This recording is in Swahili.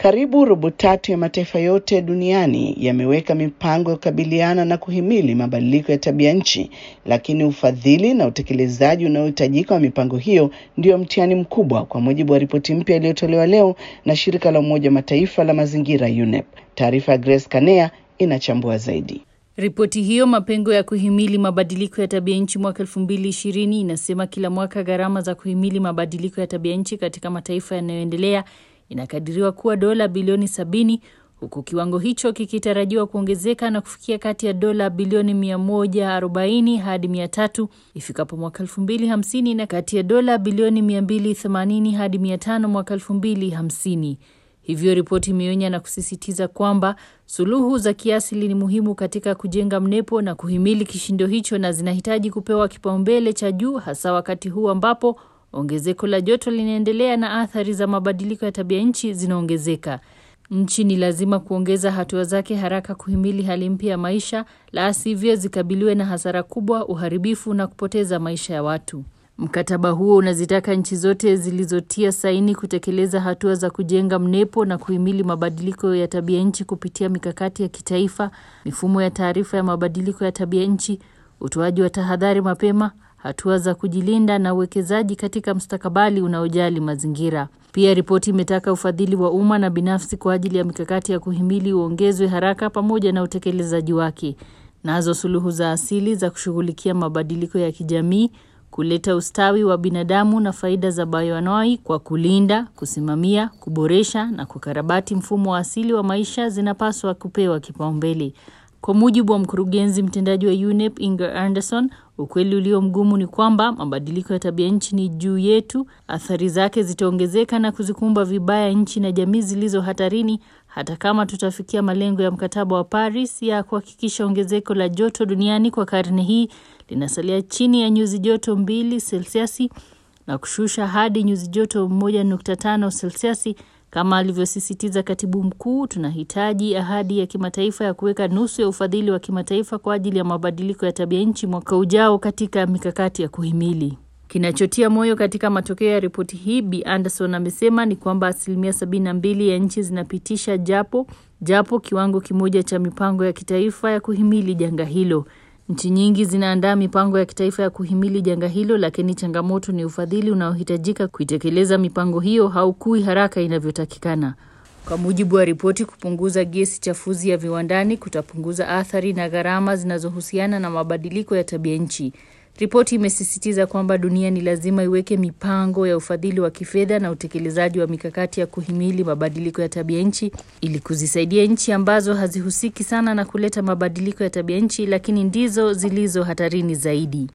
Karibu robo tatu ya mataifa yote duniani yameweka mipango ya kukabiliana na kuhimili mabadiliko ya tabia nchi, lakini ufadhili na utekelezaji unaohitajika wa mipango hiyo ndio mtihani mkubwa, kwa mujibu wa ripoti mpya iliyotolewa leo na shirika la Umoja wa Mataifa la mazingira UNEP. Taarifa ya Grace Kanea inachambua zaidi. Ripoti hiyo mapengo ya kuhimili mabadiliko ya tabia nchi mwaka 2020 inasema kila mwaka gharama za kuhimili mabadiliko ya tabia nchi katika mataifa yanayoendelea inakadiriwa kuwa dola bilioni sabini huku kiwango hicho kikitarajiwa kuongezeka na kufikia kati ya dola bilioni 140 hadi 300 ifikapo mwaka 2050 na kati ya dola bilioni 280 hadi 500 mwaka 2050. Hivyo ripoti imeonya na kusisitiza kwamba suluhu za kiasili ni muhimu katika kujenga mnepo na kuhimili kishindo hicho na zinahitaji kupewa kipaumbele cha juu hasa wakati huu ambapo ongezeko la joto linaendelea na athari za mabadiliko ya tabia nchi zinaongezeka. Nchi ni lazima kuongeza hatua zake haraka kuhimili hali mpya ya maisha, la sivyo zikabiliwe na hasara kubwa, uharibifu na kupoteza maisha ya watu. Mkataba huo unazitaka nchi zote zilizotia saini kutekeleza hatua za kujenga mnepo na kuhimili mabadiliko ya tabia nchi kupitia mikakati ya kitaifa, mifumo ya taarifa ya mabadiliko ya tabia nchi, utoaji wa tahadhari mapema, hatua za kujilinda na uwekezaji katika mstakabali unaojali mazingira. Pia ripoti imetaka ufadhili wa umma na binafsi kwa ajili ya mikakati ya kuhimili uongezwe haraka pamoja na utekelezaji wake. Nazo suluhu za asili za kushughulikia mabadiliko ya kijamii kuleta ustawi wa binadamu na faida za bayoanoi kwa kulinda, kusimamia, kuboresha na kukarabati mfumo wa asili wa maisha zinapaswa kupewa kipaumbele. Kwa mujibu wa mkurugenzi mtendaji wa UNEP Inger Anderson, ukweli ulio mgumu ni kwamba mabadiliko ya tabia nchi ni juu yetu. Athari zake zitaongezeka na kuzikumba vibaya nchi na jamii zilizo hatarini, hata kama tutafikia malengo ya mkataba wa Paris ya kuhakikisha ongezeko la joto duniani kwa karne hii linasalia chini ya nyuzi joto mbili selsiasi na kushusha hadi nyuzi joto 1.5 selsiasi kama alivyosisitiza katibu mkuu. Tunahitaji ahadi ya kimataifa ya kuweka nusu ya ufadhili wa kimataifa kwa ajili ya mabadiliko ya tabia nchi mwaka ujao katika mikakati ya kuhimili. Kinachotia moyo katika matokeo ya ripoti hii, Bi Anderson amesema ni kwamba asilimia sabini na mbili ya nchi zinapitisha japo japo kiwango kimoja cha mipango ya kitaifa ya kuhimili janga hilo. Nchi nyingi zinaandaa mipango ya kitaifa ya kuhimili janga hilo, lakini changamoto ni ufadhili unaohitajika kuitekeleza mipango hiyo haukui haraka inavyotakikana. Kwa mujibu wa ripoti, kupunguza gesi chafuzi ya viwandani kutapunguza athari na gharama zinazohusiana na mabadiliko ya tabia nchi. Ripoti imesisitiza kwamba dunia ni lazima iweke mipango ya ufadhili wa kifedha na utekelezaji wa mikakati ya kuhimili mabadiliko ya tabia nchi ili kuzisaidia nchi ambazo hazihusiki sana na kuleta mabadiliko ya tabia nchi, lakini ndizo zilizo hatarini zaidi.